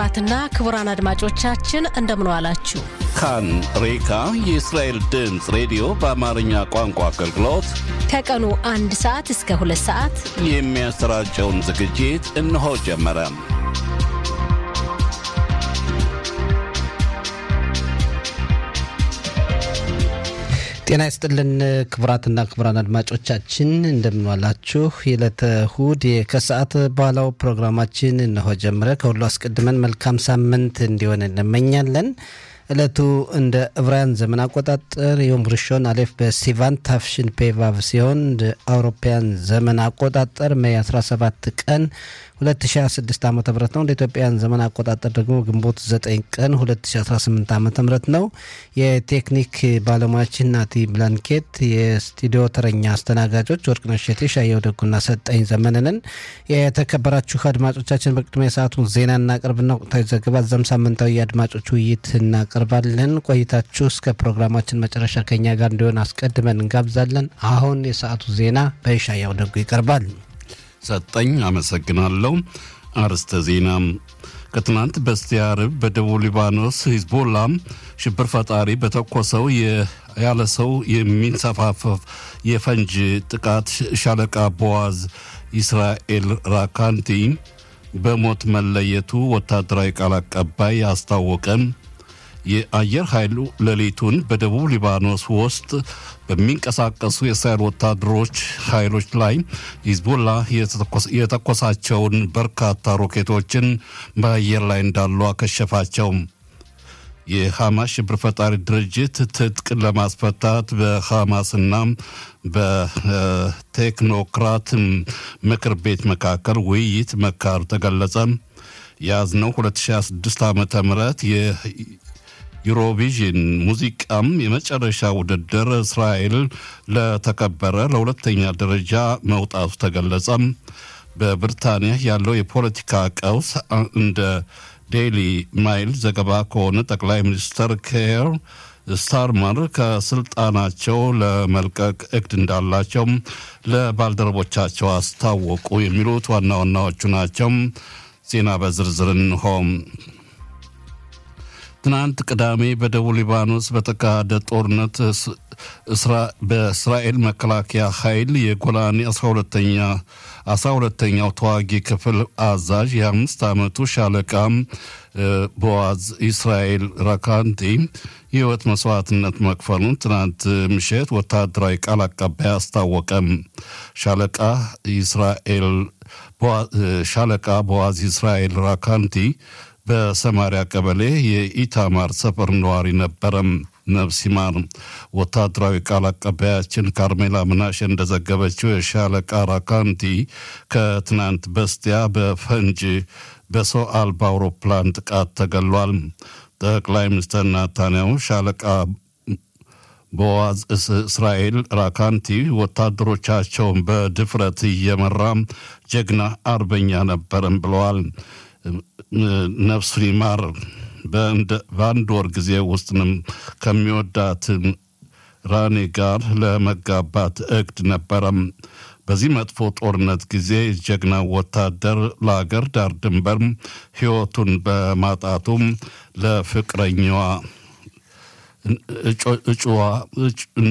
ክቡራትና ክቡራን አድማጮቻችን እንደምን ዋላችሁ። ካን ሬካ የእስራኤል ድምፅ ሬዲዮ በአማርኛ ቋንቋ አገልግሎት ከቀኑ አንድ ሰዓት እስከ ሁለት ሰዓት የሚያሰራጨውን ዝግጅት እነሆ ጀመረ። ጤና ይስጥልን ክቡራትና ክቡራን አድማጮቻችን እንደምንዋላችሁ። የዕለተ እሁድ ከሰዓት በኋላው ፕሮግራማችን እነሆ ጀመረ። ከሁሉ አስቀድመን መልካም ሳምንት እንዲሆን እንመኛለን። ዕለቱ እንደ ዕብራውያን ዘመን አቆጣጠር ዮም ርሾን አሌፍ በሲቫን ታፍሽን ፔቫቭ ሲሆን እንደ አውሮፓውያን ዘመን አቆጣጠር ሜይ 17 ቀን 2026 ዓ ም ነው። እንደ ኢትዮጵያን ዘመን አቆጣጠር ደግሞ ግንቦት 9 ቀን 2018 ዓ ም ነው። የቴክኒክ ባለሙያችን ናቲ ብላንኬት፣ የስቱዲዮ ተረኛ አስተናጋጆች ወርቅነሽ እሸቴ፣ ሻየው ደጉና ሰጠኝ ዘመንንን። የተከበራችሁ አድማጮቻችን በቅድሚያ የሰዓቱን ዜና እናቀርብና ወቅታዊ ዘገባ እዛም ሳምንታዊ የአድማጮች ውይይት እናቀርባለን። ቆይታችሁ እስከ ፕሮግራማችን መጨረሻ ከኛ ጋር እንዲሆን አስቀድመን እንጋብዛለን። አሁን የሰዓቱ ዜና በሻያው ደጉ ይቀርባል። ሰጠኝ አመሰግናለሁ። አርስተ ዜና ከትናንት በስቲያ ዓርብ በደቡብ ሊባኖስ ሂዝቦላ ሽብር ፈጣሪ በተኮሰው ያለ ሰው የሚንሰፋፈፍ የፈንጅ ጥቃት ሻለቃ ቦዋዝ ኢስራኤል ራካንቲ በሞት መለየቱ ወታደራዊ ቃል አቀባይ አስታወቀም። የአየር ኃይሉ ሌሊቱን በደቡብ ሊባኖስ ውስጥ በሚንቀሳቀሱ የእስራኤል ወታደሮች ኃይሎች ላይ ሂዝቦላ የተኮሳቸውን በርካታ ሮኬቶችን በአየር ላይ እንዳሉ አከሸፋቸው። የሐማስ ሽብር ፈጣሪ ድርጅት ትጥቅ ለማስፈታት በሐማስና በቴክኖክራት ምክር ቤት መካከል ውይይት መካር ተገለጸ። የያዝነው 2026 ዓ ም ዩሮቪዥን ሙዚቃም የመጨረሻ ውድድር እስራኤል ለተከበረ ለሁለተኛ ደረጃ መውጣቱ ተገለጸ። በብሪታንያ ያለው የፖለቲካ ቀውስ እንደ ዴይሊ ማይል ዘገባ ከሆነ ጠቅላይ ሚኒስትር ኬር ስታርመር ከስልጣናቸው ለመልቀቅ እቅድ እንዳላቸው ለባልደረቦቻቸው አስታወቁ። የሚሉት ዋና ዋናዎቹ ናቸው። ዜና በዝርዝር እንሆም። ትናንት ቅዳሜ በደቡብ ሊባኖስ በተካሄደ ጦርነት በእስራኤል መከላከያ ኃይል የጎላኒ 12ተኛ 12ተኛው ተዋጊ ክፍል አዛዥ የአምስት ዓመቱ ሻለቃ ቦዋዝ ኢስራኤል ራካንቲ የህይወት መስዋዕትነት መክፈሉን ትናንት ምሽት ወታደራዊ ቃል አቀባይ አስታወቀም። ሻለቃ ኢስራኤል ሻለቃ ቦዋዝ ኢስራኤል ራካንቲ በሰማሪያ ቀበሌ የኢታማር ሰፈር ነዋሪ ነበረም። ነፍስ ይማር። ወታደራዊ ቃል አቀባያችን ካርሜላ ምናሽ እንደዘገበችው የሻለቃ ራካንቲ ከትናንት በስቲያ በፈንጅ በሰው አልባ አውሮፕላን ጥቃት ተገሏል። ጠቅላይ ሚኒስትር ናታንያሁ ሻለቃ ቦዋዝ እስራኤል ራካንቲ ወታደሮቻቸውን በድፍረት እየመራ ጀግና አርበኛ ነበርም ብለዋል። ነፍሱን ይማር። በአንድ ወር ጊዜ ውስጥንም ከሚወዳት ራኔ ጋር ለመጋባት እቅድ ነበረም። በዚህ መጥፎ ጦርነት ጊዜ ጀግና ወታደር ለአገር ዳር ድንበር ሕይወቱን በማጣቱም ለፍቅረኛዋ እጩዋ